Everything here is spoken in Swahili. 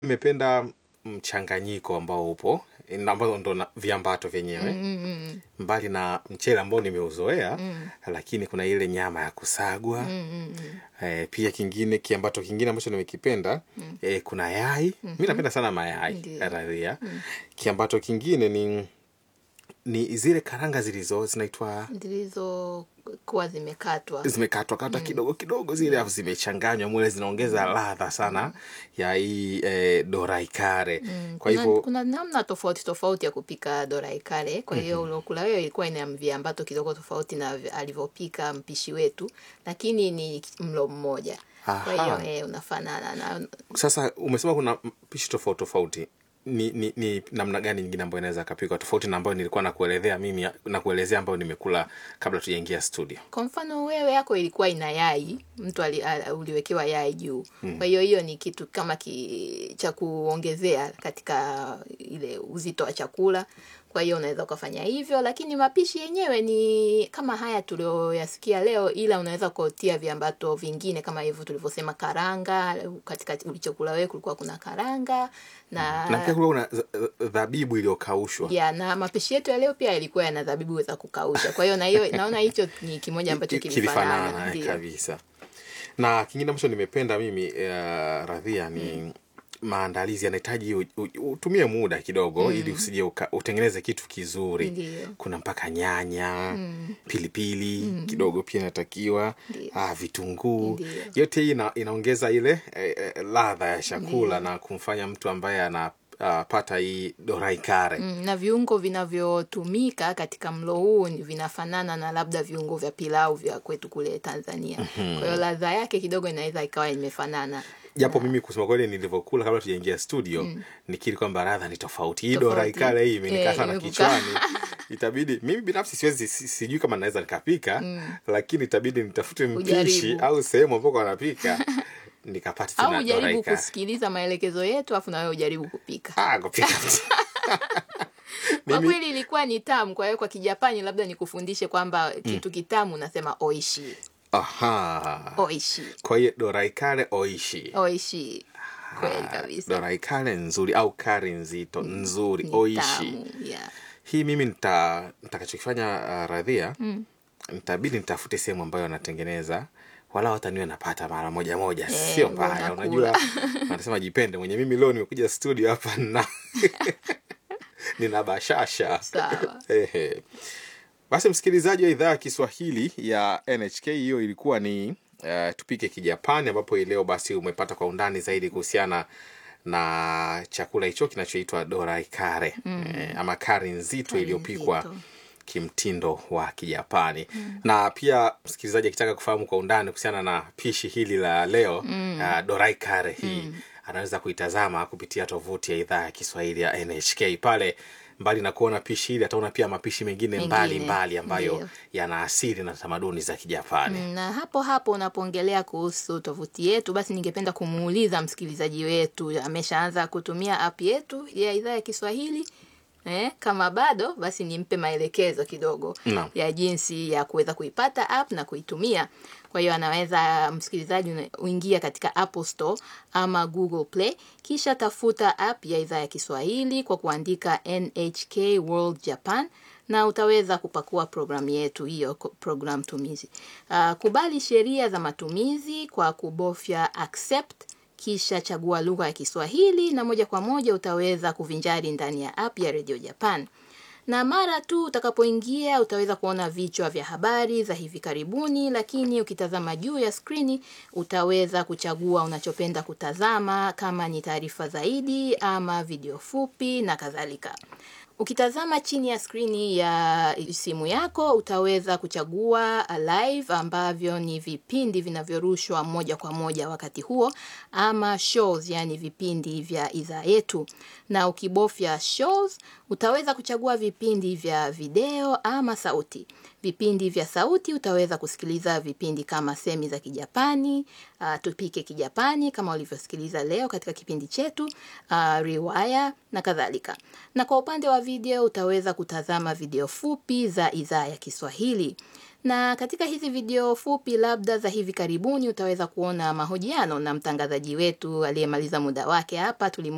nimependa mchanganyiko ambao upo na ambazo ndo na- viambato vyenyewe Mm, mm, mbali na mchele ambao nimeuzoea Mm. lakini kuna ile nyama ya kusagwa mm, mm, mm. eh, pia kingine kiambato kingine ambacho nimekipenda eh, kuna yai mi napenda sana mayai Ndiyo. raria kiambato kingine ni ni zile karanga zilizo zinaitwa zilizokuwa zimekatwa zimekatwa katwa kidogo kidogo zile afu zimechanganywa mule zinaongeza ladha sana ya hii eh, dorai kare Mm, kwa kuna, hivyo kuna namna tofauti tofauti ya kupika dorai kale kwa hiyo uliokula wewe ilikuwa ina viambato kidogo tofauti na vi- alivyopika mpishi wetu lakini ni mlo mmoja kwa Aha. hiyo eh, unafanana na sasa umesema kuna pishi tofauti tofauti ni, ni, ni namna gani nyingine ambayo inaweza kapikwa tofauti na ambayo nilikuwa nakuelezea mimi nakuelezea ambayo nimekula kabla tujaingia studio kwa mfano wewe yako ilikuwa ina yai mtu ali, a, uliwekewa yai juu kwa hiyo hiyo ni kitu kama ki, cha kuongezea katika ile uzito wa chakula kwa hiyo unaweza ukafanya hivyo lakini mapishi yenyewe ni kama haya tulioyasikia leo ila unaweza kutia viambato vingine kama hivyo tulivyosema karanga katika ulichokula wewe kulikuwa kuna karanga na na pia kulikuwa kuna za- dhabibu iliyokaushwa ya na mapishi yetu ya leo pia yalikuwa yana dhabibu za kukausha kwa hiyo na hiyo naona hicho ni kimoja ambacho Ki- kilifanana kilifanana ndio. kabisa na kingine ambacho nimependa mimi uh, radhia ni maandalizi yanahitaji u- u- utumie muda kidogo ili usije uka- utengeneze kitu kizuri Ndiyo. kuna mpaka nyanya pilipili kidogo pia inatakiwa Ndiyo. ah, vitunguu Ndiyo. yote hii ina, inaongeza ile eh, eh, ladha ya chakula na kumfanya mtu ambaye anapata hii dorai kare Mm, na viungo vinavyotumika katika mlo huu ni vinafanana na labda viungo vya pilau vya kwetu kule Tanzania. Kwa hiyo ladha yake kidogo inaweza ikawa imefanana. japo mimi kusema kweli nilivyokula kabla tujaingia studio nikiri kwamba radha ni tofauti hii Tofauti. dorai kale hii imenikaa Eh, sana imekukaa. kichwani itabidi mimi binafsi siwezi si- sijui kama naweza nikapika lakini itabidi nitafute mpishi Ujaribu. au sehemu ambako wanapika nikapata Au tena dorai ujaribu kale kusikiliza maelekezo yetu afu na wewe ujaribu kupika. ah kupika Kwa mimi kweli ilikuwa ni tamu, kwa hiyo kwa Kijapani labda nikufundishe kwamba kitu kitamu unasema oishi. aha Oishi. kwa hiyo dorai kale oishi Oishi. Kweli kabisa. dorai kale nzuri au kari nzito nzuri Ni oishi tamu. Yeah. hii mimi nita nitakachokifanya uh, radhia nitabidi nitafute sehemu ambayo wanatengeneza wala wataniwe napata mara moja moja Eh, sio mbaya unakula. unajua wanasema jipende mwenye mimi leo nimekuja studio hapa na nina bashasha Sawa. Ehe. basi msikilizaji wa idhaa ya kiswahili ya nhk hiyo ilikuwa ni uh, tupike kijapani ambapo hii leo basi umepata kwa undani zaidi kuhusiana na chakula hicho kinachoitwa dorai kare eh, ama kari nzito Kari iliyopikwa nzito. kimtindo wa kijapani na pia msikilizaji akitaka kufahamu kwa undani kuhusiana na pishi hili la leo uh, dorai kare hii anaweza kuitazama kupitia tovuti ya idhaa ya kiswahili ya nhk pale mbali na kuona pishi hili ataona pia mapishi mengine Mengine, mbali mbali ambayo ndiyo. yana asili na tamaduni za kijapani Mm, na hapo hapo unapoongelea kuhusu tovuti yetu basi ningependa kumuuliza msikilizaji wetu ameshaanza kutumia app yetu ya idhaa ya kiswahili eh, kama bado basi nimpe maelekezo kidogo Naam. ya jinsi ya kuweza kuipata app na kuitumia kwa hiyo anaweza msikilizaji una- uingia katika apple store ama google play kisha tafuta app ya idhaa ya kiswahili kwa kuandika nhk world japan na utaweza kupakua programu yetu hiyo ko- program tumizi uh, kubali sheria za matumizi kwa kubofya accept kisha chagua lugha ya kiswahili na moja kwa moja utaweza kuvinjari ndani ya app ya radio japan na mara tu utakapoingia utaweza kuona vichwa vya habari za hivi karibuni lakini ukitazama juu ya skrini utaweza kuchagua unachopenda kutazama kama ni taarifa zaidi ama video fupi na kadhalika Ukitazama chini ya skrini ya simu yako utaweza kuchagua live ambavyo ni vipindi vinavyorushwa moja kwa moja wakati huo ama shows, yani vipindi vya idhaa yetu. Na ukibofya shows utaweza kuchagua vipindi vya video ama sauti. Vipindi vya sauti utaweza kusikiliza vipindi kama semi za Kijapani, uh, tupike Kijapani kama ulivyosikiliza leo katika kipindi chetu, uh, riwaya na kadhalika. Na kwa upande wa video utaweza kutazama video fupi za idhaa ya Kiswahili. Na katika hizi video fupi labda za hivi karibuni utaweza kuona mahojiano na mtangazaji wetu aliyemaliza muda wake hapa tulimu